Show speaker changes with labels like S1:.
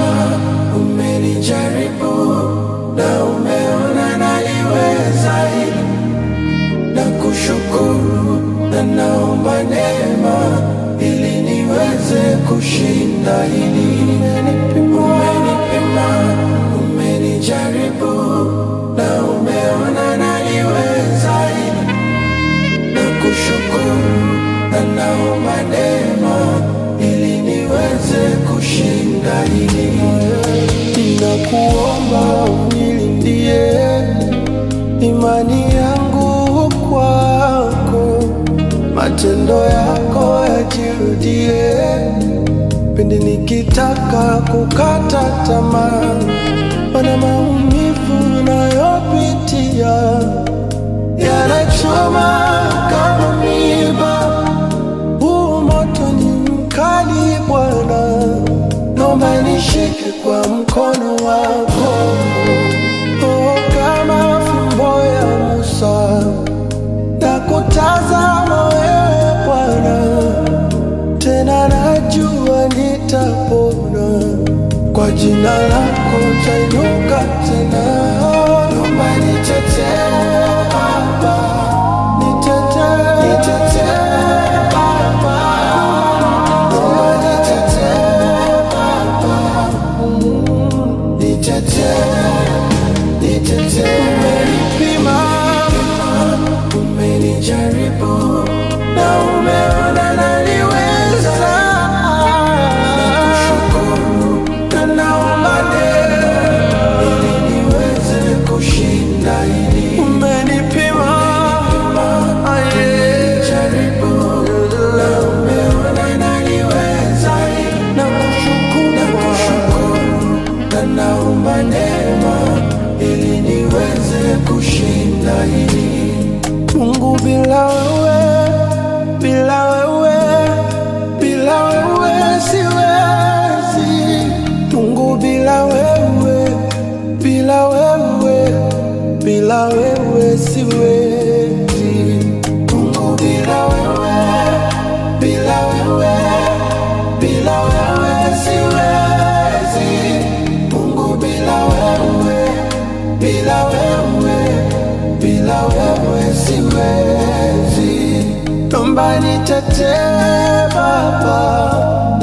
S1: umenijaribu na umeona naliweza hili na kushukuru na naomba neema ili niweze kushinda hili. Umenipima, umenijaribu na umeona naliweza hili na kushukuru na naomba neema ili niweze kushinda hili. Ninakuomba unilindie imani yangu kwako, matendo yako yajirudie pindi nikitaka kukata tamaa, mana maumivu nayopitia yanachoma kama miba. Huu moto ni mkali Bwana, naomba nishike kwa mkono wako oh, kama fimbo ya Musa na kutazama wewe Bwana, tena najua nitapona kwa jina lako tainuka tena. Naomba nitetee Baba, nitetee, nitetee Baba, naomba nitetee Baba, nitetee, nitetee. Umenipima, umenijaribu na umeona naliweza. Nakushukuru na naomba neema ili niweze kushinda hili. Umenipima, umenijaribu na umeona naliweza hili. Nakushukuru, nakushukuru na naomba neema ili niweze kushinda hili. Mungu bila wewe, bila wewe, bila wewe siwezi. Mungu bila wewe, bila wewe, bila wewe siwezi. Mungu bila wewe, bila wewe, bila wewe siwezi. Mungu bila wewe, bila wewe, bila wewe siwezi. Naomba nitetee Baba,